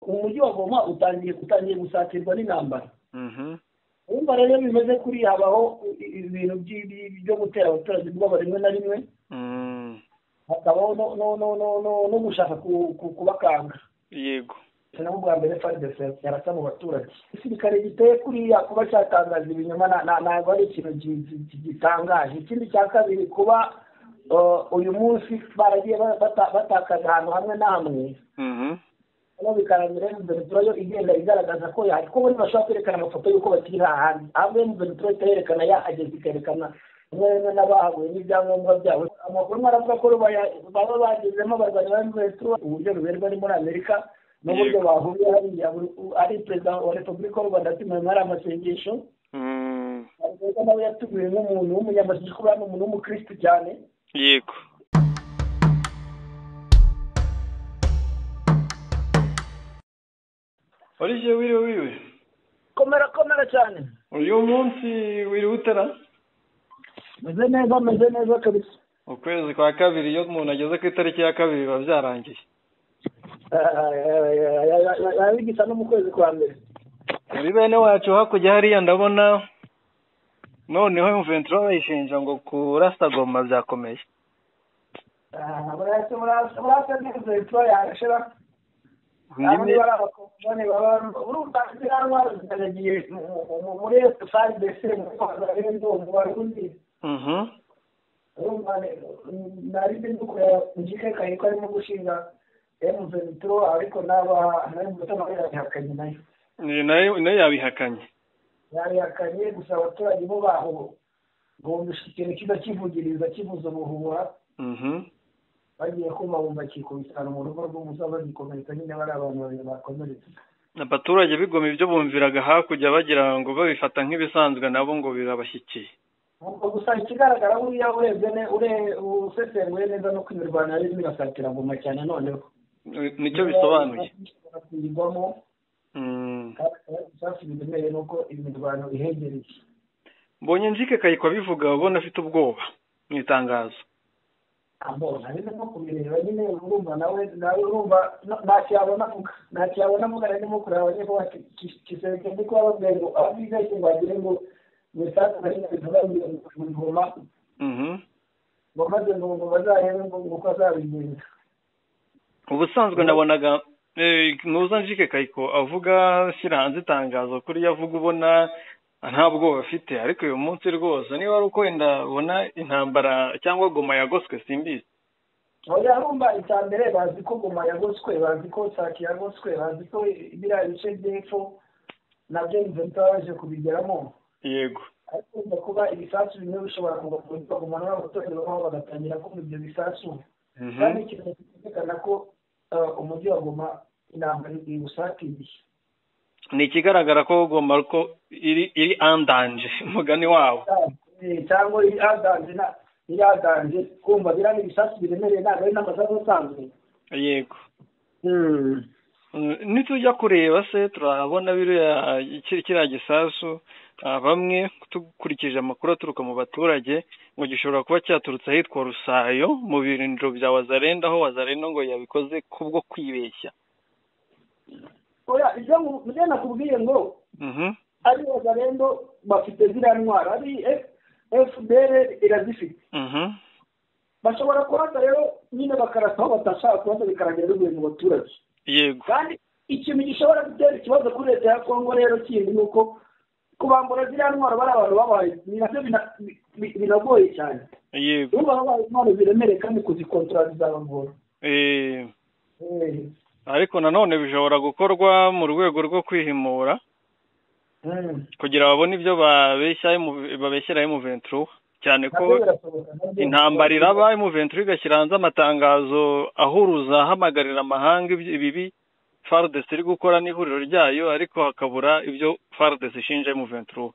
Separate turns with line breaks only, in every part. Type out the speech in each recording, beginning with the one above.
umujyi wa goma utangiye utangiye gusakirwa n'intambara wumva rero iyo bimeze kuriya habaho ibintu byo gutera abaturage ubwoba rimwe na rimwe hakabaho no gushaka kubakanga
yego
nabo bwa mbere faridesi yarasa mu baturage igisirikare giteye kuriya kuba cyatangaza ibinyoma ntabwo ari ikintu gitangaje ikindi cya kabiri kuba uyu munsi baragiye batakaza ahantu hamwe na hamwe hano bikarangira emu venetura yo igenda igaragaza ko yahari ko buri bashobora kwerekana amafoto y'uko bakiri hahandi ahubwo emu venetura ihita yerekana yahageze ikerekana rimwe rimwe n'abahahuye n'ibyangombwa byabo amakuru mwaravuga ko baba bagezemo abarwanyi ba emu venetura uburyo ruberwa ni muri amerika n'uburyo bahuriye hariya ari perezida wa repubulika y'u rwanda atumiwe muri aya masengesho perezida nawe yatumiwe nk'umuntu w'umunyamasengesho kubera ni umuntu w'umukirisitu cyane
yego olivier wiriwe wiriwe
komera komera cyane
uyu munsi wiriwe utera
meze neza meze neza kabisa
ukwezi kwa kabiri iyo umuntu ageze ku itariki ya kabiri biba byarangiye
yabigisa no mu kwezi kwa mbere
muri bene wacu hakurya hariya ndabona noneho imventuro bayishinja ngo kurasa goma byakomeye
burasa n'imventuro yarashira muri sari dese nari ndi kureba njike kayi ko arimo gushinga emuventuro ariko n'aba nayo mutima yarabihakanye nayo
nayo yabihakanye
yarihakanye gusa abaturage bo baho bumvisha ikintu kiza kivugiriza kivuza ubuhuha bagiye kumva bumva kikubitana mu rugo rw'umusa bagikomeretsa nyine bari abantu babiri bakomeretse
abaturage bigoma ibyo bumviraga hakurya bagira ngo babifata nk'ibisanzwe nabo ngo birabashyikiye
ubwo gusa ikigaragara buriya urebye usesenguye neza no kwimirwano yari irimo irasatira ngoma cyane noneho
nicyo bisobanuye
kuyigwamo icyatsi biremereye ni uko imirwano ihegereye
mbonye njike kayikwa bivuga ubona afite ubwoba mu itangazo
mbona rero no kubireba nyine urumva nawe nawe urumva ntacyo yabona avuga ntacyo yabona avuga rero ndimo kureba abanyamakuru kisenge ndi kuba babwiye ngo aho biga ngo bagire ngo imisanzu barimo bivuga mu ngoma ngo maze ngo ngo bazahebe ngo uko azabigenza
ubusanzwe nabonaga ntuza njike kayiko avuga ashyira hanze itangazo kuri iyo avuga ubona nta bwoba afite ariko uyu munsi rwose niba ari uko wenda ubona intambara cyangwa goma yagoswe simbizi
oya rumba icya mbere bazi ko goma yagoswe bazi ko sake yagoswe bazi ko biriya bice by'epfo nabyo imventa baje kubigeramo
yego
ariko urumva kuba ibisasu bimwe bishobora kuva ku mbuga nkoranyambaga abaturage babaho bagatangira kumva ibyo bisasu kandi ikintu cyerekana ko umujyi wa goma intambara iwusatiriye
ni ikigaragara ko ugomba ko iri andanje umugani wawo
cyangwa iri andanje iri andanje kumva biriya ibisasu biremereye ntabwo ari n'amasasu asanzwe
yego nitujya kureba se turabona biriya kiriya gisasu bamwe dukurikije amakuru aturuka mu baturage ngo gishobora kuba cyaturutse ahitwa rusayo mu birindiro bya wazarenda aho wazarenda ngo yabikoze kubwo kwibeshya
oya ibyo nakubwiye ngo ari wazarendo bafite ziriya ntwaro ari fpr irazifite bashobora kurasa rero nyine bakarasa aho batashaka kurasa bikarangira bivuye mu baturage
yego
kandi ikintu gishobora gutera ikibazo kuri leta ya kongo rero kindi ni uko kubambura ziriya ntwaro bari abantu babaye ni nabyo binagoye cyane
yego
ubu babaye intwaro ziremereye kandi kuzikontorora bizabagora
ariko nanone bishobora gukorwa mu rwego rwo kwihimura kugira babone ibyo babeshyira emuventuro cyane ko intambara iraba emuventuro igashyira hanze amatangazo ahuruza ahamagarira amahanga ibibi faridesi iri gukora n'ihuriro ryayo ariko hakabura ibyo faridesi ishinja emuventuro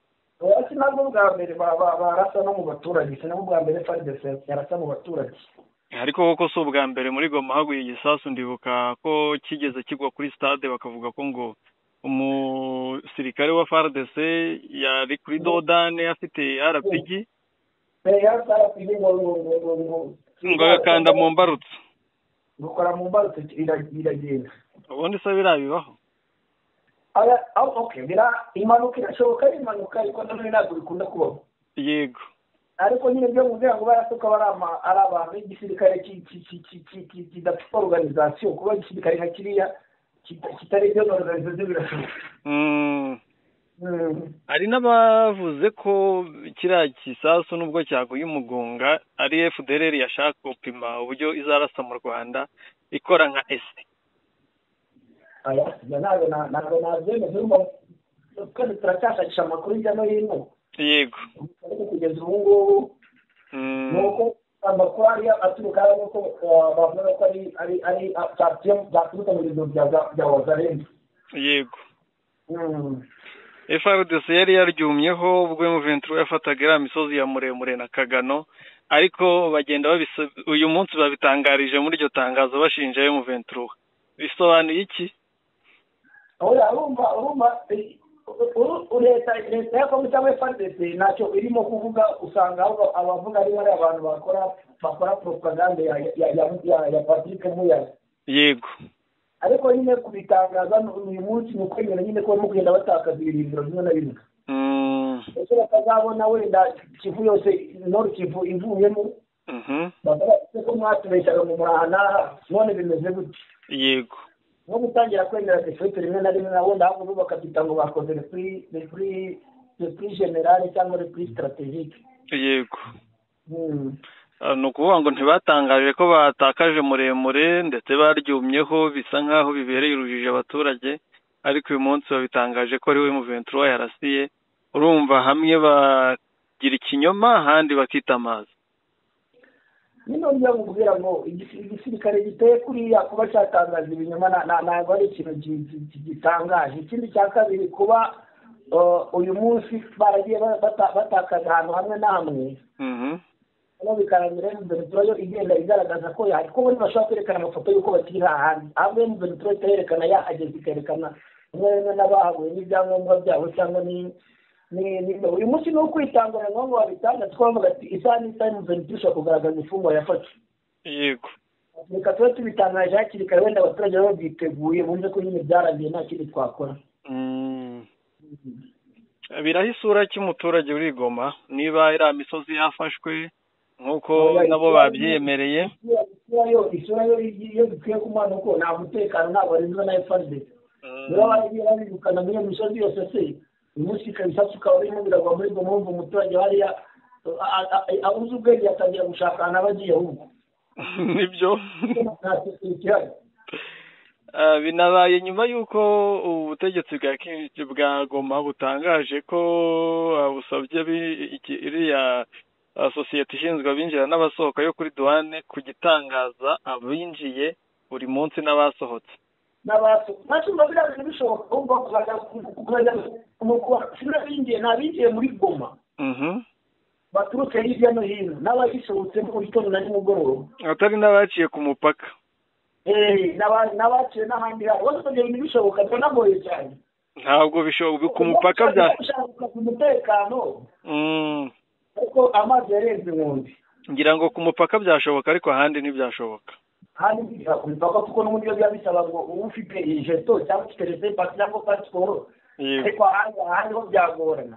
si nabwo bwa mbere barasa no mu baturage si nabwo bwa mbere faridesi yarasa mu baturage
ariko koko si ubwa mbere muri goma haguye igisasu ndibuka ko kigeze kigwa kuri stade bakavuga ko ngo umusirikare wa FARDC yari kuri dodane afite rpg ngo agakanda mu mbarutso
gukora mu mbarutso iragenda
ubundi se biriya bibaho
impanuka irashoboka ari impanuka ariko nanone ntabwo bikunda kubaho
yego
ariko nyine byo kugira ngo barasuka ari abantu b'igisirikare kidafite oruganizasiyo kuba igisirikare nka kiriya kitari ibyo oruganizasiyo birashoboka
hari n'abavuze ko kiriya gisasu nubwo cyaguye umugunga ari fdr yashaka gupima uburyo izarasa mu rwanda ikora nka ese
ntabwo ntabwo nabyemeza kandi turacyashakisha amakuru hirya no hino
yego
ariko kugeza ubu ngubu ni uko amakuru ariyo aturuka ari uko bavuga ko ari ari byaturutse mu biro bya wazarenga
yego frdc yari yaryumyeho ubwo muventuro yafataga iriya misozi ya muremure na kagano ariko bagenda uyu munsi babitangarije muri iryo tangazo bashinja muventuro bisobanuye iki
urumva urumva leta leta ya kongo cyangwa frdc ntacyo irimo kuvuga usanga abavuga ari bari abantu bakora bakora propaganda ya patrick muyari
yego
ariko nyine kubitangaza uyu munsi ni ukwemera nyine ko barimo kugenda batakaza ibirindiro bimwe na bimwe ese bakazabona wenda kivu yose noru kivu ivuyemo ko mwatubeshyaga mu muraha n'aha none bimeze gutya
yego
nko gutangira kwemera defete rimwe na rimwe na wenda ahubwo bakabyita ngo bakoze repuri generale cyangwa repuri sitarategike
yego ni ukuvuga ngo ntibatangaje ko batakaje muremure ndetse baryumyeho bisa nk'aho bibereye urujijo abaturage ariko uyu munsi babitangaje ko ari we muventuro yarasiye urumva hamwe bagira ikinyoma ahandi bakita amazi
nyine uburyo bukubwira ngo igisirikare giteye kuriya kuba cyatangaza ibinyoma ntabwo ari ikintu gitangaje ikindi cya kabiri kuba uyu munsi baragiye batakaza ahantu hamwe na hamwe hano bikarangira emuvenitura yo igenda igaragaza ko ko bari bashobora kwerekana amafoto y'uko bakiri hahandi ahubwo emuvenitura itayerekana yahageze ikerekana umwe rimwe n'abahaguye n'ibyangombwa byabo cyangwa ni uyu munsi ni ukwitangura ngo ngo babitanga twavuga ati isaha n'isaha emuvenitura ishobora kugaragaza imfungwa yafatwe
yego
reka tube tubitangaje hakiri kare wenda abaturage baba babyiteguye bumve ko nyine byarangiye nta kindi twakora
biraho isura cy'umuturage urigoma niba iriya misozi yafashwe nk'uko nabo babyiyemereye
isura yo iyo bikwiye kumuha ni uko nta mutekano ntabwo warinzwe na efuperi niba baragiye babirukana muri iyo misozi yose se umunsi kabisa tukaba urimo biragwa muri bwo mpamvu umuturage hariya abuze ubwenge atangira gushaka ahantu aba agiye ahubwo
nibyo binabaye nyuma y'uko ubutegetsi bwa bwa goma butangaje ko busabye iriya sosiyete ishinzwe abinjira n'abasohoka yo kuri duwane kugitangaza abinjiye buri munsi n'abasohotse
n'abasohotse biriya bishoboka ahubwo kuzajya binjiye ni abinjiye muri goma baturutse hirya no hino n'abagisohotse mu gitondo na nimugoroba
atari n'abaciye ku mupaka
n'abaciye n'ahandi hantu bose ibyo bintu bishoboka biranagoye cyane
ntabwo bishoboka ku mupaka bya
umutekano ariko amazi yarenze inkombe
ngira ngo ku mupaka byashoboka ariko ahandi ntibyashoboka
ahandi ntibyashoboka ku mupaka kuko n'ubundi biba bisaba ngo uba ufite ijeto cyangwa ufite resepa cyangwa pasiporo ariko ahandi ho byagorana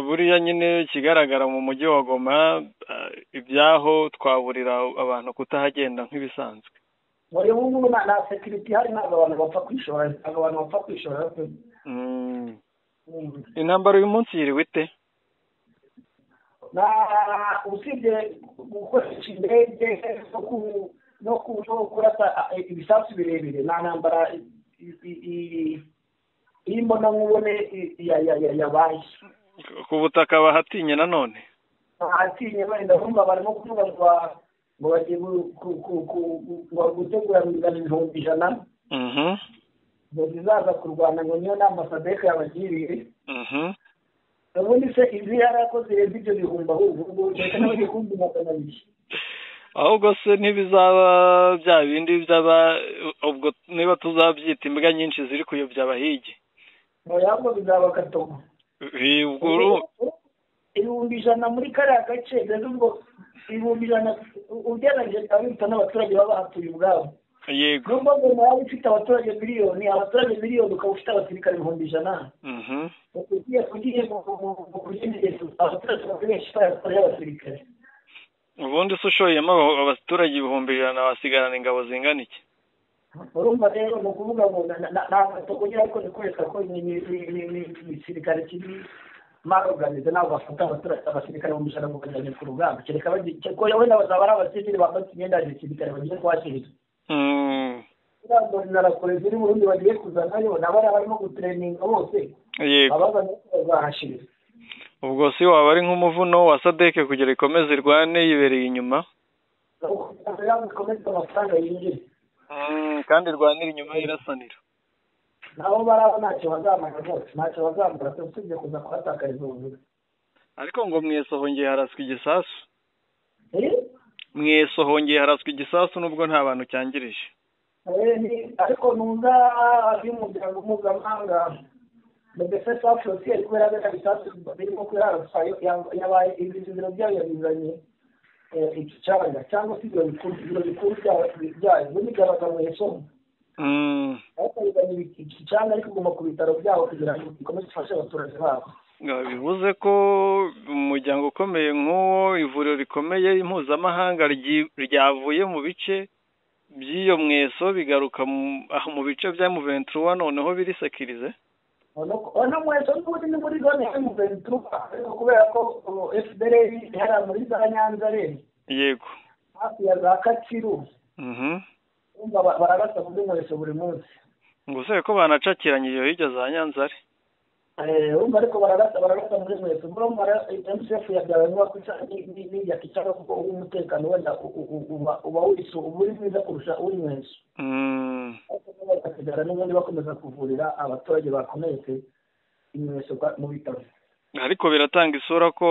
buriya nyine ikigaragara mu mujyi wa goma ibyaho twaburira abantu kutahagenda nk'ibisanzwe
buri ngubu nta sekiriti ihari ntabwo abantu bapfa kwishora ntabwo abantu bapfa kwishora
intambara uyu munsi yiriwe ite
usibye gukoresha indege no kurasa ibisasu birebire nta ntambara iyi mbonankubone yabaye
ku butaka bahatinye nanone
bahatinye wenda bumva barimo kuvuga ngo ngo bagiye gutegura ingano ibihumbi ijana ngo zizaza kurwana ngo niyo nama sadeke yabagiriye ubundi se izi yari akoze ibyo bihumbi ahubwo ubwo ndetse n'ibihumbi magana abiri
ahubwo se ntibizaba bya bindi byaba ubwo niba tuzabyita imbwa nyinshi ziri kuyobya abahigi
ntabwo bizaba gatogo ibihumbi ijana muri kariya gace rero ubwo ibihumbi ijana ugereranyije bikaba biruta n'abaturage baba bahatuye ubwabo
yego
niyo mpamvu nyuma yaba ufite abaturage miliyoni abaturage miliyoni ukaba ufite abasirikare ibihumbi ijana ugiye ugiye mu kugendereza abaturage benshi bakorera abasirikare
ubundi se ushoyemo abaturage ibihumbi ijana basigarana ingabo zingana iki
urumva rero ni ukuvuga ngo ntabwo kugira ngo nikwereka ko igisirikare kiri maroganize ntabwo bafata abasirikare mu ijana ngo bajyane ku rugamba kereka wenda bazaba ari abasivili bafata imyenda ya gisirikare bagiye kuhashyirira inama zinakora ziri burundi bagiye kuzanayo nabo barimo gutureninga bose abazanye bazahashira
ubwo si waba ari nk'umuvuno wa sadeke kugira ikomeze irwane yibereye inyuma
ikomeze amafaranga yinjira
kandi irwanira inyuma irasanira
nabo baraba ntacyo bazamara rwose ntacyo bazamara usibye kuza kuhatakariza ubuzima
ariko ngo mwese hongeye haraswa igisasu mwese hongeye haraswa igisasu nubwo nta bantu cyangirije
ariko numva y'umuryango mpuzamahanga medese safu yosiyeri kubera bene bisasu birimo kuraraswa yabaye ibiro byayo yabizanye icyanya cyangwa se ibiro bikuru byayo bigaragaye somo ariko bizanye icyanya ariko ugomba ku bitaro byabo kugira ngo ikomeze ifashe abaturage babo
bivuze ko umuryango ukomeye nk'uwo ivuriro rikomeye mpuzamahanga ryavuye mu bice by'iyo mweso bigaruka mu bice bya muventura noneho birisekirize
ono mweso n'ubundi ni muri zone ya muventura ariko kubera ko fdr ihera muri za nyanza rero
yego
hafi ya za kaciru bararasa muri mweso buri munsi
ngo usebe ko banacakiranye iyo hirya za nyanza ari
urumva ariko bararasa bararasa muri mwese murumva mcf yabyawe nuba n'ijya kicara kuko umutekano wenda uba wisu uba uri mwiza kurusha uri mwese bagasigara n'ubundi bakomeza kuvurira abaturage bakomeretse imyeso mu bitaro
ariko biratanga isura ko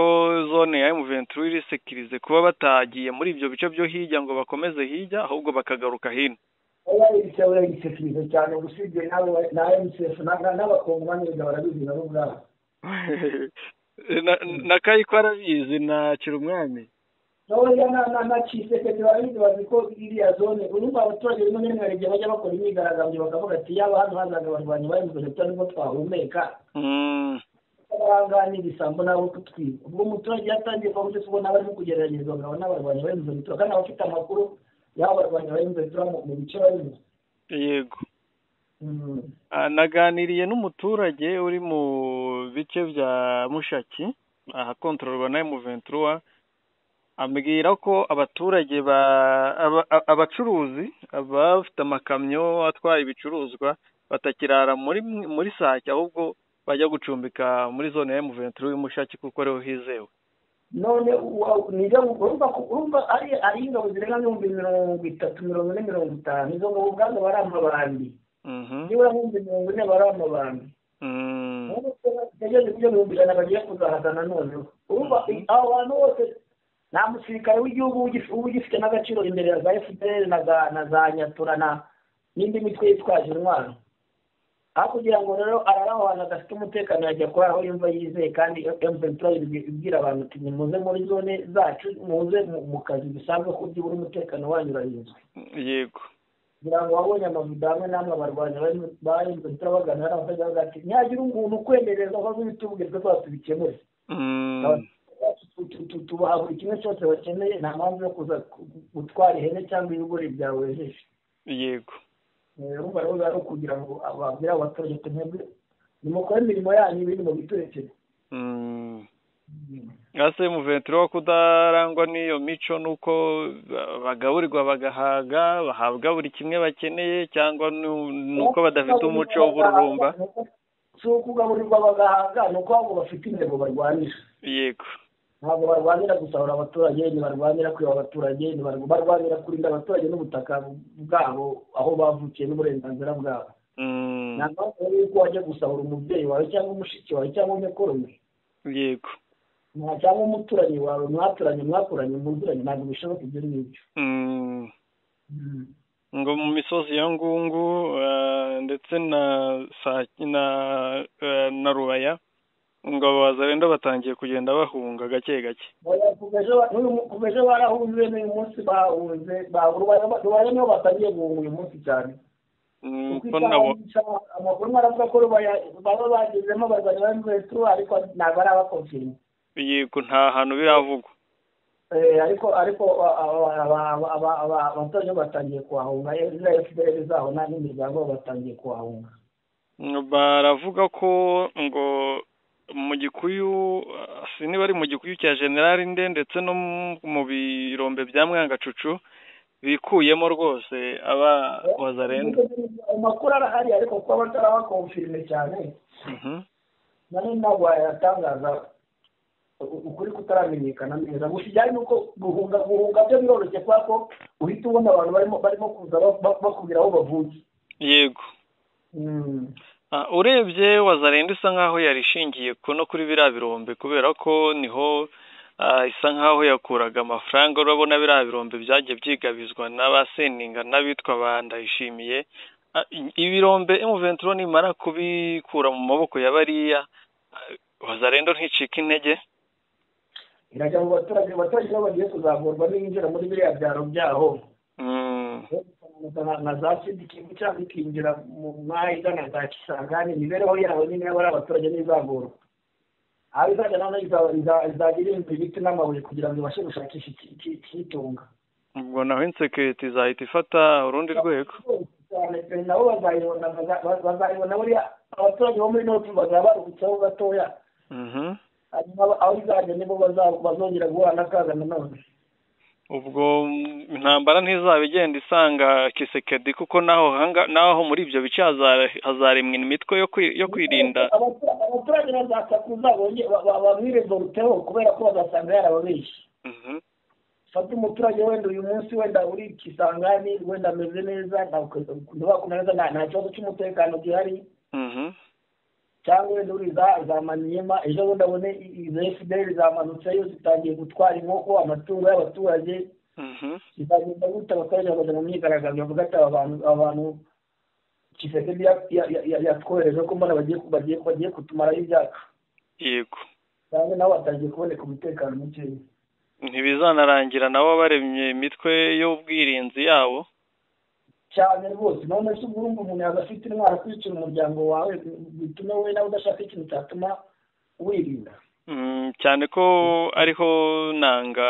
zone ya muventuri irisekirize kuba batagiye muri ibyo bice byo hirya ngo bakomeze hirya ahubwo bakagaruka hino
yarisewe igisefirizo cyane usibye nawe na mcf n'abakongomani barabizi nabo ubwabo
na kayiko arabizi na kirumwami
ntoya na kiseketi barabizi bazi ko iriya zone urumva abaturage rimwe na rimwe igihe bajya bakora imyigaragambyo bakavuga ati yaba hano hazaga abarwanyi ba mcf nibwo twahumeka barangana ibisambo nabo kutwiba ubwo umuturage yatangiye kuba mucyo ubona barimo kugeragezwa ngabo n'abarwanyi ba mcf kandi abafite amakuru yaba abarwanyi ba mvn mu bice barimo
yego naganiriye n'umuturage uri mu bice bya mushaki ahakontororwa na mvn ambwira ko abaturage abacuruzi abafite amakamyo atwaye ibicuruzwa batakirara muri muri sake ahubwo bajya gucumbika muri zone ya mvn y'umushaki kuko ariho hizewe
none nizo urumva urumva ari ari ingabo zirenga ibihumbi mirongo itatu mirongo ine mirongo itanu izo ngabo ubwazo bari amabandi nibura nk'ibihumbi mirongo ine bari amabandi ibyo bihumbi ijana bagiye kuzahaza noneho urumva abo bantu bose nta musirikare w'igihugu uba ugifite n'agaciro imbere ya za fpr na za nyatura n'indi mitwe yitwaje intwaro aho kugira ngo rero araraho ahantu adafite umutekano yajya kurara aho yumva yizeye kandi emutiyeni ibwira abantu ati nimuze muri zone zacu muze mu kazi bisanzwe ko byibura umutekano wanyu urarinzwe
yego
kugira ngo wabonye amavido hamwe n'amwe abarwanya ba emutiyeni bagana hari abatajya bavuga ati ntihagire umuntu ukwemereza ko azubita ubwirwa rwose tubikemure tubaha buri kimwe cyose bakeneye nta mpamvu yo kuza gutwara ihene cyangwa ibigori byawe wejeje
yego
urumva rero ari ukugira ngo babwire abaturage ati mwebwe nimukore imirimo yanyu ibindi mu biturekere
ese muventuro wo kudarangwa n'iyo mico ni uko bagaburirwa bagahaga bahabwa buri kimwe bakeneye cyangwa ni uko badafite umuco w'ubururumba
si ukugaburirwa bagahaga ni uko ahubwo bafite intego barwanisha
yego
ntabwo barwanira gusahura abaturage ntibarwanira kwiba abaturage barwanira kurinda abaturage n'ubutaka bwabo aho bavukiye n'uburenganzira bwabo nta mpamvu y'uko wajya gusahura umubyeyi wawe cyangwa umushiki wawe cyangwa umukoro we
yego
nta cyangwa umuturanyi wawe mwaturanye mwakuranye muzuranye ntabwo bishoboka ibyo ngibyo
ngo mu misozi ya ngungu ndetse na na rubaya ngo ababaza wenda batangiye kugenda bahunga gake gake
kuva ejo barahuje n'uyu munsi bahunze bahura niho batangiye guhunga uyu munsi cyane kuko nabo amakuru maravuga ko baba bagezemo barwanya ba mvetu ariko ntabwo ari abakofiye
yego nta hantu biravugwa
ariko ariko abaturage batangiye kuhahunga za efuperi zaho n'imiryango batangiye kuhahunga
baravuga ko ngo mu gikuyu niba ari mu gikuyu cya generali nde ndetse no mu birombe bya mwangacucu bikuyemo rwose aba wazarenda
amakuru arahari ariko kuba batarabakomfirime cyane nari ntabwo wayatangaza ukuri kutaramenyekana neza gusa ijyanye n'uko guhunga guhunga byo biroroshye kubera ko uhita ubona abantu barimo barimo kuza bakubwira aho bavuye
yego urebye wazarenda isa nkaho yarishingiye no kuri biriya birombe kubera ko niho isa nkaho yakuraga amafaranga urabona biriya birombe byagiye byigabizwa n'abaseninga n'abitwa ba ndayishimiye ibirombe emuventuro nimara kubikura mu maboko ya bariya wazarenda nticike intege
irajya mu baturage abaturage nabo bagiye kuzamurwa n'injira muri biriya byaro byaho na za sidikimu cyangwa ikinjira mu mahiga na za kisangani imibereho yabo nyine yaba ari abaturage n'izamurwa aho izajya noneho izajya irinda ibiti n'amabuye kugira ngo ibashe gushakisha ikitunga
ubwo naho insekiriti izahita ifata urundi rwego
cyane nabo bazayibona bazayibona buriya abaturage bo muri noti bazaba baruhutseho gatoya hanyuma aho izajya nibo bazongera guhura n'akaga nanone
ubwo intambara ntizaba igenda isanga kisekedi kuko naho naho muri ibyo bice hazaremwa imitwe yo kwirinda
abaturage bazasakuza bamwirezoruteho kubera ko bazasanga yarababeshye fata umuturage wenda uyu munsi wenda uri kisangani wenda ameze neza neza nta kibazo cy'umutekano gihari cyangwa wenda uri za maniyema ejo bundi abone izo efuperi zamanutseyo zitangiye gutwara inkoko amatungo y'abaturage zizagenda gute abaturage bakajya mu myigaragambyo bavuga ati aba bantu aba bantu kisekedi yatwohereje ko mbona bagiye kutumaraho ibyacu
yego
cyangwa nabo batangiye kuboneka umutekano mukeya
ntibizanarangira nabo baremye imitwe y'ubwirinzi yabo
cyane rwose none se ubu urumva umuntu yaba afite intwara kwicira umuryango wawe bitume wowe nawe udashaka ikintu cyatuma wirinda
cyane ko ariho nanga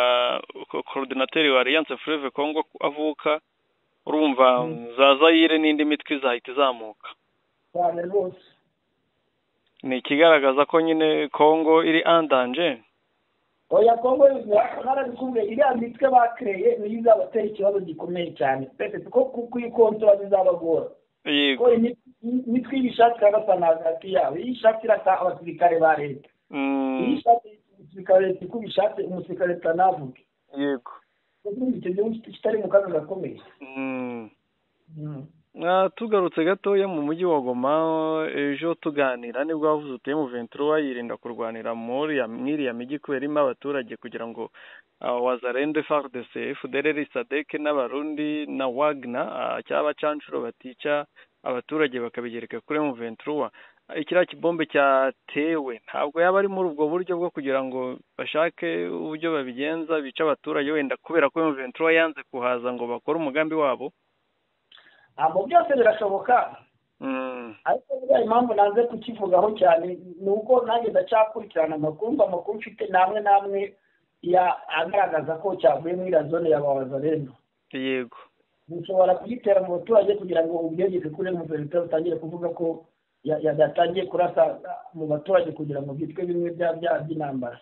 korodinateri wa aliyanse fureve kongo avuka urumva za zayire n'indi mitwe izahita izamuka
cyane rwose
ni ikigaragaza ko nyine kongo iri andanje
oya kongo narabikubwiye iriya mitwe bakereye niyo izabatera ikibazo gikomeye cyane twese kuko kuyikontora bizabagora
yego
imitwe iyo ishatse iragasa na hagati yabo iyo ishatse irasa abasirikare ba leta iyo ishatse umusirikare leta uko bishatse umusirikare leta navuge
yego
icyo gihugu kitari mu kaga gakomeye
tugarutse gatoya mu mujyi wa goma ejo tuganira nibwo wavuze utuye mu ventura yirinda kurwanira mwiriya migi kubera irimo abaturage kugira ngo wazarende fardese fdrr sadeke n'abarundi na wagna cyaba canshuro batica abaturage bakabigereka kuri mu ventura ikiriya kibombe cyatewe ntabwo yaba ari muri ubwo buryo bwo kugira ngo bashake uburyo babigenza bica abaturage wenda kubera ko mu ventura yanze kuhaza ngo bakore umugambi wabo
ntabwo byose birashoboka ariko buriya impamvu nanze kukivugaho cyane ni uko nanjye ndacyakurikirana amakuru amakuru mfite namwe namwe agaragaza ko cyavuye muri iriya zone ya babazarendo
yego
dushobora kugitera mu baturage kugira ngo ubwegeze kuri umuperezida utangire kuvuga ko yadatangiye kurasa mu baturage kugira ngo byitwe bimwe byaha by'intambara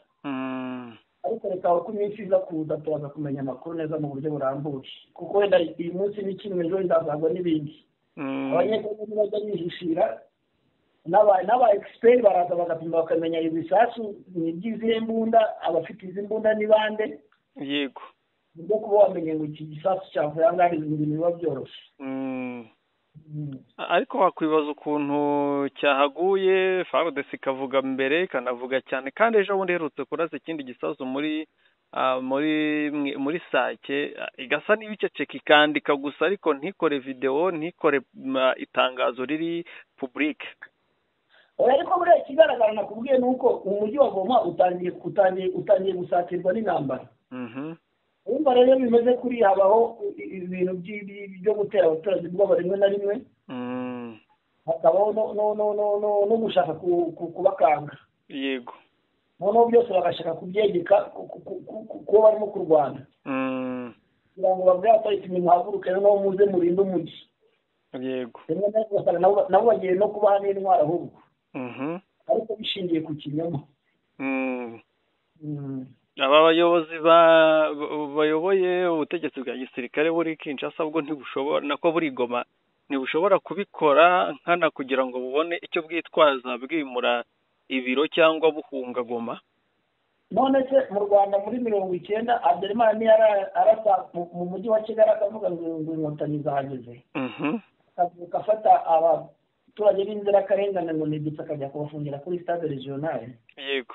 ariko reka aho ku minsi iza kuza turaza kumenya amakuru neza mu buryo burambuye kuko wenda iyi munsi ni kimwe ejo izazagwa n'ibindi abanyeshuri bajya bihishira n'aba egisiperi baraza bagapima bakamenya ibisasu ni iby'izihe mbunda abafite izi mbunda ni bande
yego
byo kuba wamenye ngo iki gisasu cyavuye aha ngaha ibi bintu biba byoroshye
ariko wakwibaza ukuntu cyahaguye farudesi ikavuga mbere ikanavuga cyane kandi ejo bundi iherutse kurasa ikindi gisazo muri muri muri sake igasa n'ibiceceka ikandika gusa ariko ntikore videwo ntikore itangazo riri pubulike
ariko buriya ikigaragara nakubwiye ni uko umujyi wa goma utangiye utangiye utangiye gusakirwa n'intambara wumva rero iyo bimeze kuriya habaho ibintu byo gutera abaturage ubwoba rimwe na rimwe hakabaho no gushaka kubakanga
yego
noneho byose bagashaka kubyegeka kuba barimo kurwana kugira ngo babwire abaturage muhaguruke noneho muze murinde umujyi
yego
nabo bagiye no kubaha n'intwaro ahubwo ariko bishingiye ku kinyoma
aba bayobozi bayoboye ubutegetsi bwa gisirikare buri kinshasa bwo ntibushobora nako buri goma ntibushobora kubikora nkana kugira ngo bubone icyo bwitwaza bwimura ibiro cyangwa buhunga goma
none se mu rwanda muri mirongo icyenda aderima niyo arasa mu mujyi wa kigali akavuga ngo inkotanyi zahageze akavuga afata abaturage b'inzirakarengane ngo ni igitsi akajya kubafungira kuri stade regionale
yego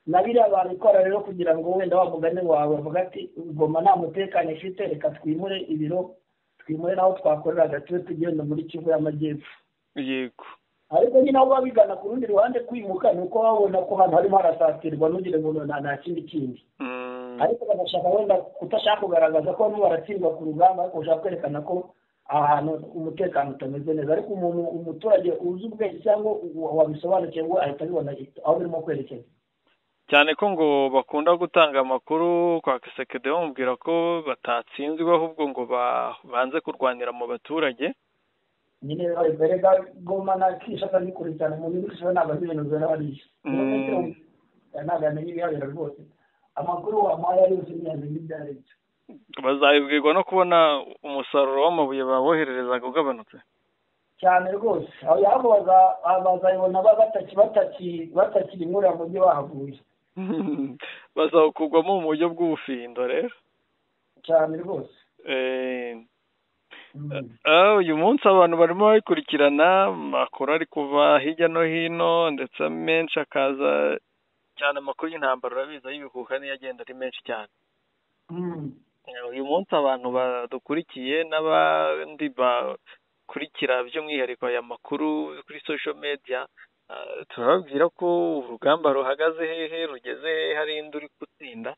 na biriya babikora rero kugira ngo wenda wavugane wawe bavuga ati goma nta mutekano ifite reka twimure ibiro twimure n'aho twakoreraga tube tugenda muri kivu y'amajyepfo
yego
ariko nyine aho babigana ku rundi ruhande kwimuka ni uko babona ko hano harimo harasatirwa ntugire ngo nta kindi kindi ariko bagashaka wenda kutashaka kugaragaza ko barimo baratsindwa ku rugamba ariko bashaka kwerekana ko ahantu umutekano utameze neza ariko umuntu umuturage uzi ubwenge cyangwa wabisobanukiwe ngo ahita abibona aho birimo kwerekeza
cyane ko ngo bakunda gutanga amakuru kwa kisekede bamubwira ko batatsinzwe ahubwo ngo banze kurwanira mu baturage
nyine berega goma na kishaka ni kure cyane mu bintu bishobora ntabwo azi ibintu bibera bariya ntabwo yamenya ibihabera rwose amakuru wamuhaye ari yose ntiyamenya ibyo ari byo
bazabibwirwa no kubona umusaruro w'amabuye babohererezaga ugabanutse
cyane rwose aho bazayibona batakiri inkura mu byo bahavuye
bazawukurwamo mu buryo bw'ubufindo rero
cyane rwose
uyu munsi abantu barimo babikurikirana amakuru ari kuva hirya no hino ndetse menshi akaza cyane amakuru y'intambara urabizi y'ibihuha niyo agenda ari menshi cyane uyu munsi abantu badukurikiye n'abandi bakurikira by'umwihariko aya makuru kuri social media turababwira ko urugamba ruhagaze hehe rugeze hehe hari indi uri gutsinda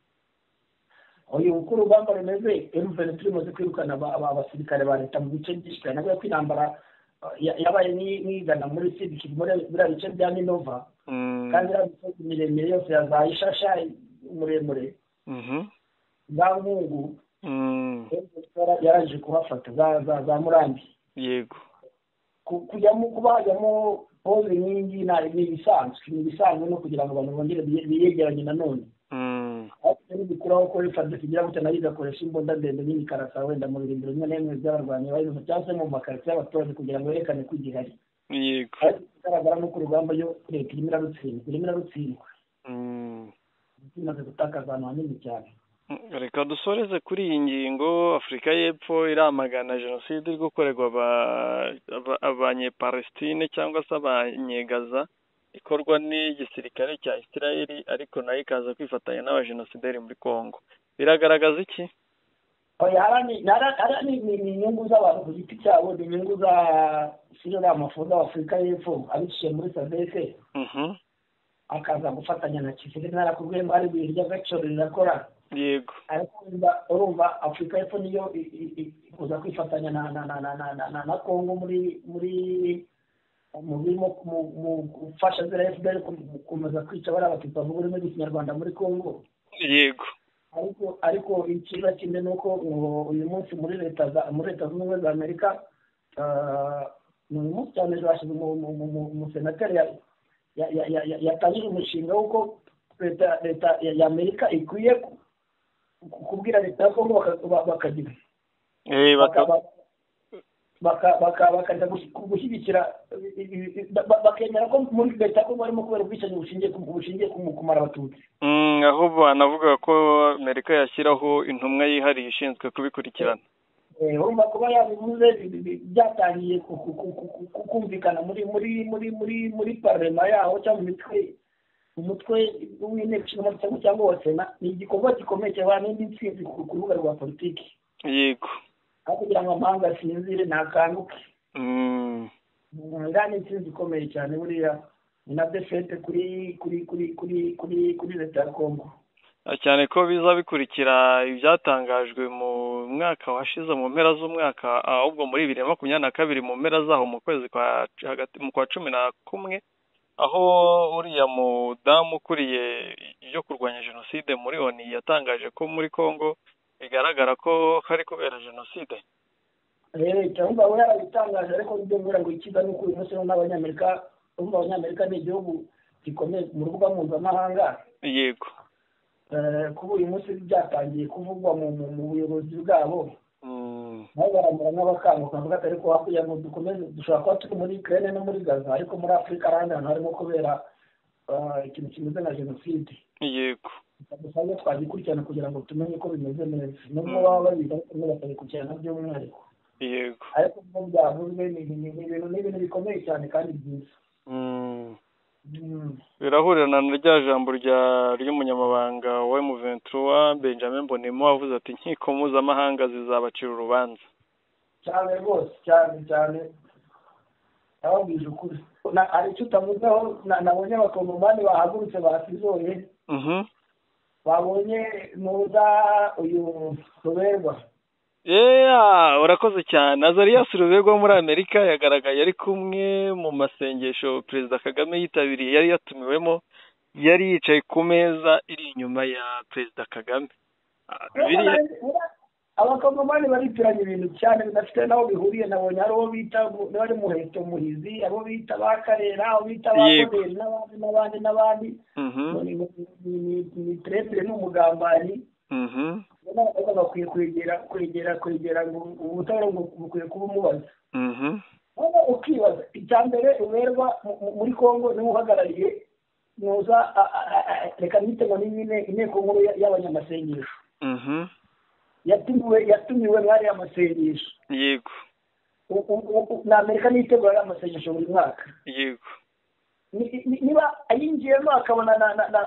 uyu uko urugamba rumeze emuveni tumaze kwirukana abasirikare ba leta mu bice byinshi cyane kubera ko intambara yabaye n'igana muri sibiki muri biriya bice bya minova kandi iriya misozi miremire yose yazaye ishasha muremure za nkungu yaraje kuhafata za murambi
yego
kujyamo kuba hajyamo pose nk'ingi ni ibisanzwe ni ibisanzwe no kugira ngo abantu bongere biyegeranye nanone bikuraho ko rifaze kugira gutya nayo igakoresha imbunda ndende nini karasa wenda mu birindiro rimwe na rimwe by'abarwanyi bayibuze cyangwa se mu makaritsiye y'abaturage kugira ngo yerekane ko igihari
yego
ariko ikigaragara ni uko urugamba yo leta irimo irarutsindwa irimo irarutsindwa imaze gutakaza ahantu hanini cyane
reka dusoreze kuri iyi ngingo afurika y'epfo iramagana jenoside iri gukorerwa abanyepalestine cyangwa se abanyegaza ikorwa n'igisirikare cya isirayeli ariko nayo ikaza kwifatanya n'abajenosideri muri congo biragaragaza iki
ni inyungu z'abantu ku giti cyabo ni inyungu za sinamafu z'afurika y'epfo abiciye muri sadese akaza gufatanya na kisirikare narakubwiye ngo ari ibintu ry'agaciro rirakora
yego
ariko urumva afurika y'epfo niyo kuza kwifatanya na congo muri muri mu birimo gufasha ziriya efuperi gukomeza kwica bariya abatutsi bavuga ururimi rw'ikinyarwanda muri congo
yego
ariko ariko ikiza kimwe ni uko uyu munsi muri leta muri leta zunze ubumwe za amerika ni uyu munsi cyane ejo hashize umusenateri yatangije umushinga w'uko leta leta ya amerika ikwiye kubwira leta ya congo bakagira bakajya gushyigikira bakemera ko muri leta ya kongo barimo kubera ubwicanyi bushingiye kumara abatutsi
aho banavuga ko amerika yashyiraho intumwa yihariye ishinzwe kubikurikirana
urumva kuba yabivuze byatangiye kumvikana muri muri muri muri muri parlema yaho cyangwa mu mitwe umutwe w'inteko ishinga amategeko cyangwa wa sena ni igikorwa gikomeye cyane n'indi ntsinzi ku rubuga rwa politiki
yego
aho kugira ngo amahanga asinzire ntakanguke iriya ni insinzi ikomeye cyane buriya ni na defete kuri kuri kuri kuri kuri kuri leta ya kongo
cyane ko biza bikurikira ibyatangajwe mu mwaka washize mu mpera z'umwaka ahubwo muri bibiri na makumyabiri na kabiri mu mpera zaho mu kwezi kwa hagati mu kwa cumi na kumwe aho uriya mudamu ukuriye ibyo kurwanya jenoside muri oni yatangaje ko muri kongo bigaragara ko hari kubera jenoside
cyangwa we yarabitangaje ariko nibyo mbura ngo ikiza ni uko uyu munsi n'abanyamerika urumva abanyamerika ni igihugu gikomeye mu rubuga mpuzamahanga
yego
kuba uyu munsi byatangiye kuvugwa mu buyobozi bwabo nabo baramera nk'abakanguka bavuga ati ariko hakurya ngo dukomeze dushobora kuba turi muri kerene no muri gaza ariko muri afurika ahandi hantu harimo kubera ikintu kimeze nka jenoside
yego
dusanzwe twagikurikirana kugira ngo tumenye ko bimeze neza nubwo baba babizi ariko nyine bakabikurikirana by'umwihariko
yego
ariko nubwo byavuzwe ni ibintu ni ibintu bikomeye cyane kandi byiza
birahurana na rya jambo ry'umunyamabanga wa emuventura benjamin bonemo wavuze ati inkiko mpuzamahanga zizabacira urubanza
cyane rwose cyane cyane yababwije ukuri hari icyo utamuzeho nabonye abakongomani bahagurutse basizoye babonye nuza uyu ruberwa
yeee urakoze cyane azariya ruberwa wo muri amerika yagaragaye ari kumwe mu masengesho perezida kagame yitabiriye yari yatumiwemo yari yicaye ku meza iri inyuma ya perezida kagame
abakongomani baritiranya ibintu cyane bidafite n'aho bihuriye nabonye hari uwo bita bari muheto muhizi abo bita ba karera abo bita ba koderi n'abandi n'abandi n'abandi ni perezida ni umugambanyi bakwiye kwegera kwegera kwegera ngo ubutabera bukwiye kuba umubaza wowe ukibaza icya mbere uberwa muri congo niwe uhagarariye nuza reka nitema nyine inteko nkuru y'abanyamasengesho yatumiwe yatumiwe mwari y'amasengesho
yego
na amerika nitegura y'amasengesho buri mwaka
yego
niba ayinjiyemo akabona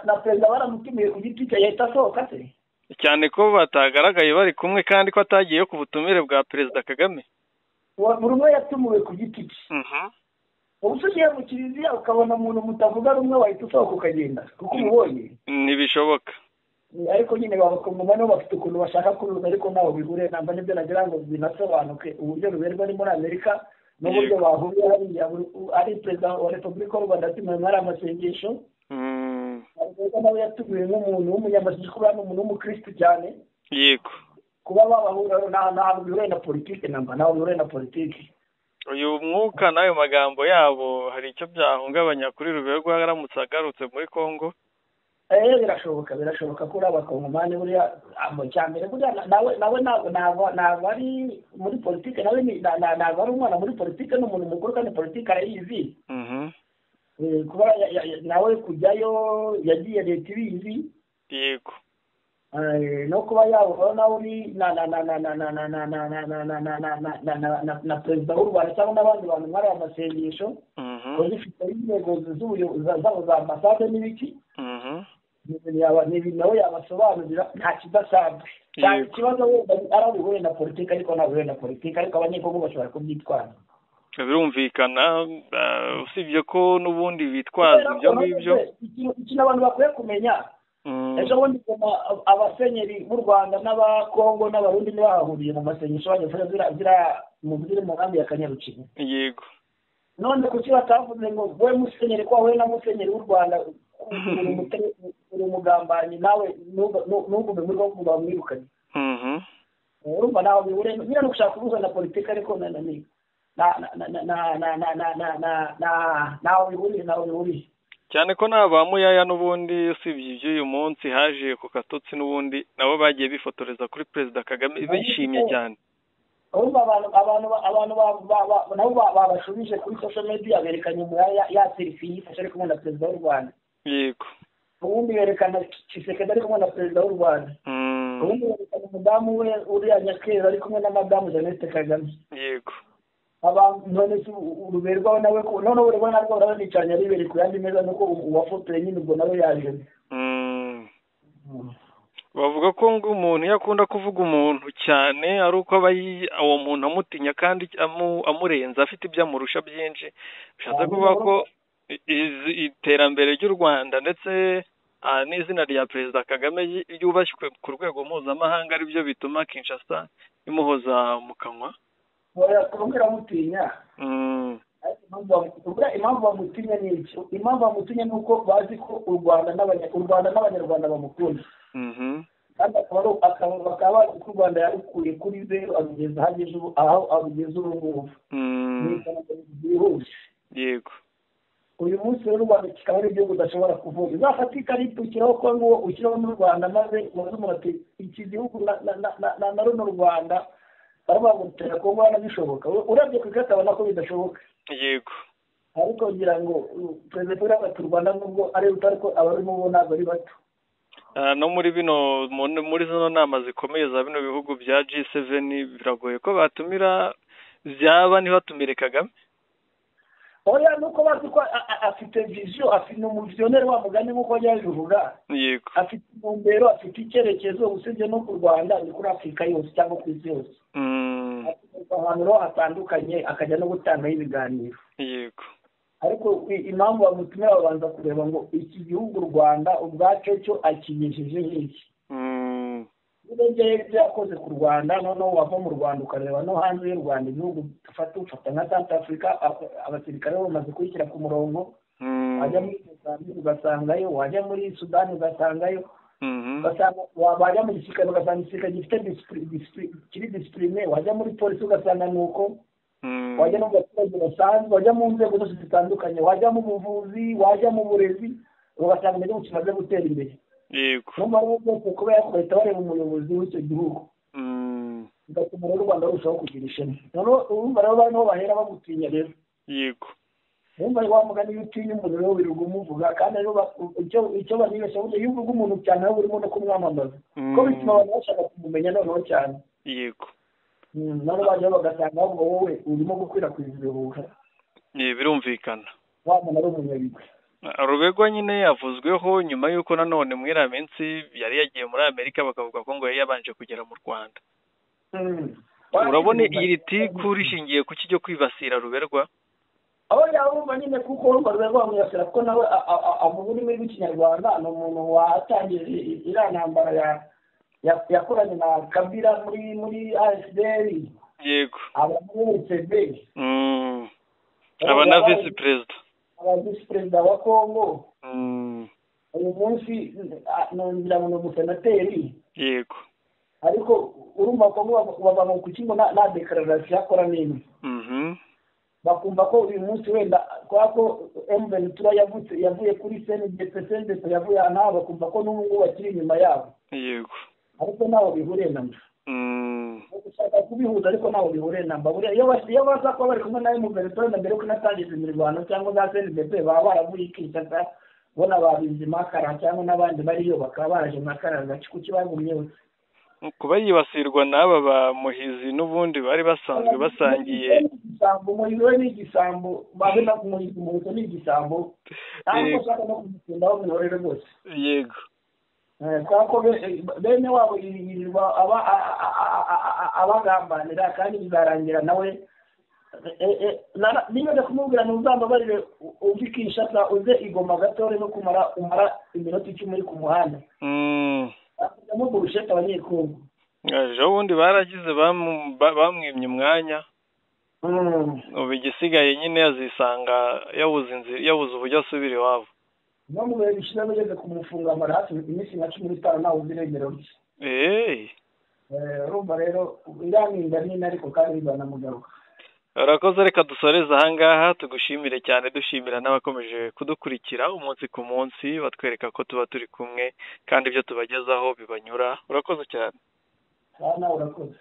na perezida baramutumiye ku giti cye yahita asohoka se
cyane ko batagaragaye bari kumwe kandi ko atagiye ku butumire bwa perezida kagame
buri umwe yatumiwe ku giti cye ubu ugiye mu kiliziya ukabona umuntu mutavuga rumwe wahita usohoka ukagenda kuko umubonye
ntibishoboka
ariko nyine babakumva nibo bafite ukuntu bashaka kuruza ariko ntaho bihure namba nibyo nagira ngo binasobanuke uburyo ruberwa ni muri amerika n'uburyo bahuriye hariya ari perezida wa repubulika y'u rwanda atumiwe muri amasengesho rero nawe yatumiwe nk'umuntu w'umunyamashyi kuba ari umuntu w'umukirisitu cyane
yego
kuba babahura ntabwo bihuriye na politiki namba ntabwo bihuriye na politiki
uyu mwuka n'ayo magambo yabo hari icyo byahungabanya kuri ruberwa aramutse agarutse muri congo
eee birashoboka birashoboka ko uri abakongomani buriya cya mbere buriya nawe nawe ntabwo ari muri politiki nawe ntabwo ari umwana muri politiki ni umuntu mukuru kandi politiki arayizi kuba nawe kujyayo yagiye leta ibizi
yego
no kuba yahura nawe uri na perezida w'u rwanda cyangwa n'abandi bantu muri aya masengesho zifite intego zabo za ambasade n'ibiki nawe yabasobanurira nta kidasanzwe ikibazo wenda ari abihuye na politiki ariko ntabihuye na politiki ariko abanyekongo bashobora kubyitwara
birumvikana usibye ko n'ubundi bitwaza ibyo ngibyo
ikintu abantu bakwiye kumenya ejo bundi abasenyeri b'u rwanda n'abakongo n'abarundi ntibahahuriye mu masengesho bajya zira mu ziri mu nkambi ya kanyarukiga
yego
none kuki batavuze ngo wowe musenyeri ko wahuye na musenyeri w'u rwanda uri umugambanyi nawe ntugume muri wo ngo bamwirukane urumva ntawe bihure nyine ni ugushaka kubuza na politiki ariko nananiye ntaho bihuriye ntaho bihuriye
cyane ko nta ba muyaya n'ubundi usibye iby'uyu munsi haje ku katotsi n'ubundi nabo bagiye bifotoreza kuri perezida kagame bishimye cyane
ahubwo abantu abantu nabo babashubije kuri sosho mediya berekanye umuyaya yatirifiye yifashe ari kumwe na perezida w'u rwanda
yego
ubundi berekana kisekedi ari kumwe na perezida w'u rwanda ubundi berekana umudamu we uriya nyakera ari kumwe na madamu jeannette kagame
yego
none se uruberwaho nawe ko none uruberwaho narwo urabanicaranye aribereye ku yandi meza nuko uwafotoye nyine ubwo nawe yaje
bavuga ko ngo umuntu iyo akunda kuvuga umuntu cyane ari uko aba uwo muntu amutinya kandi amurenza afite ibyo amurusha byinshi bishatse kuvuga ko iterambere ry'u rwanda ndetse n'izina rya perezida kagame ryubashywe ku rwego mpuzamahanga aribyo bituma kinshasa imuhoza mu kanwa
barakubwira mutinya impamvu bamutinya ni iki impamvu bamutinya ni uko bazi ko u rwanda n'abanyarwanda bamukunda kandi bakaba bazi ko u rwanda yarukuye kuri zeru arugeza aho arugeza ubu ngubu ni iterambere ryihuse
yego
uyu munsi rero u rwanda kikaba ari igihugu udashobora kuvuga uzafate ikarita ushyiraho kongo ushyiraho n'u rwanda maze umaze umurati iki gihugu na runo rwanda barabagutera kongo hanabishoboka urebye ku ikarita abona ko bidashoboka
yego
ariko ngira ngo perezida paul agata u rwanda nubwo ari ruto ariko abarimo bo ntabwo ari bato
no muri bino muri zino nama zikomeye za bino bihugu bya g7 biragoye ko batumira byaba ntibatumire kagame
oya nuko bazi ko afite viziyo afite umuviziyoneri wa mugani nk'uko yaje uvuga
yego
afite intumbero afite icyerekezo usibye no ku rwanda ni kuri afurika yose cyangwa ku isi yose afite ahantu hatandukanye akajya no gutangaho ibiganiro
yego
ariko impamvu bamutumira babanza kureba ngo iki gihugu u rwanda ubwacyo cyo akinyujije nk'iki urebye ibyo yakoze ku rwanda noneho wava mu rwanda ukareba no hanze y'u rwanda ibihugu dufata ufata nka south africa abasirikare bamaze kuyishyira ku murongo wajya muri mozambique ugasangayo wajya muri sudani ugasangayo wajya mu gisirikare ugasanga igisirikare gifite kiri disipurine wajya muri polisi ugasanga ni uko wajya no mu baturage basanzwe wajya mu nzego zose zitandukanye wajya mu buvuzi wajya mu burezi ugasanga igihugu kimaze gutera imbere
yego
niba ari ubwoko kuba yakoreta bareba umuyobozi w'icyo gihugu bigatuma rero u rwanda rurushaho kugira ishema noneho urumva rero barimo bahera bagutinya rero
yego
urumva rero wa mugani iyo utinya umuntu rero wirirwa umuvuga kandi rero icyo banibeshya burya iyo uvuga umuntu cyane aho urimo no kumwamamaza kuko bituma abantu bashaka kumumenya noneho cyane
yego
noneho bajya bagasanga ahubwo wowe urimo gukwirakwiza ibihuha
birumvikana
wa muntu ari umunyabigwi
rubego nyine yavuzweho nyuma y'uko nanone muri iriya minsi yari yagiye muri amerika bakavuga ko ngo yari yabanje kugera mu rwanda urabona iri tiku rishingiye ku kijya kwibasira ruberwa
aho yabumva nyine kuko urumva ruberwa bamwibasira kuko nawe avuga ururimi rw'ikinyarwanda ni umuntu watangije iriya ntambara yakoranye na kabira muri muri asideri
yego
aba muri sebe
aba na visi perezida
aba visi perezida wa kongo uyu munsi ngira ngo ni umusenateri
yego
ariko urumva kongo bava mu kuki ngo nta dekararasiyo akora n'imwe bakumva ko uyu munsi wenda kubera ko emuvenitura yavuye kuri senegese senegese yavuye ahantu haba bakumva ko n'ubu ngubu bakiri inyuma yabo
yego
ariko ntaho bihuriye na mba gushaka kubihuza ariko ntaho bihuriye na mba buriya iyo baza kuba bari kumwe na emuvenitura na mbere yuko inatangiza imirwano cyangwa za senegese baba baravuye ikishyaka bo na ba bizimakara cyangwa n'abandi bariyo bakaba baraje makara agace kuki bagumyeho
kuba yibasirwa n'aba bamuhizi n'ubundi bari basanzwe basangiye
igisambo umuhizi we ni igisambo babe no kumuhiza umuhizo ni igisambo ntabwo ushaka no kumutindaho minorere rwose
yego
kubera ko bene wabo yirirwa abagambanira kandi bizarangira nawe niba kumubwira ni uzambabarire uve ikishasa uze igoma gatoya no kumara umara iminota icumi uri ku muhanda bakujyamo burushete abanyekongo
ejo bundi baragize bamwimye umwanya ubu igisigaye nyine yazisanga yabuze uburyo asubira iwabo
no mu bihe bishize ageze kumufunga amara hafi iminsi nka cumi n'itanu ntawe uziremerera uke urumva rero iramwinda nini ariko kandi bizanamugaruka
urakoze reka dusoreze ahangaha tugushimire cyane dushimira n'abakomeje kudukurikira umunsi ku munsi batwereka ko tuba turi kumwe kandi ibyo tubagezaho bibanyura urakoze cyane
nawe urakoze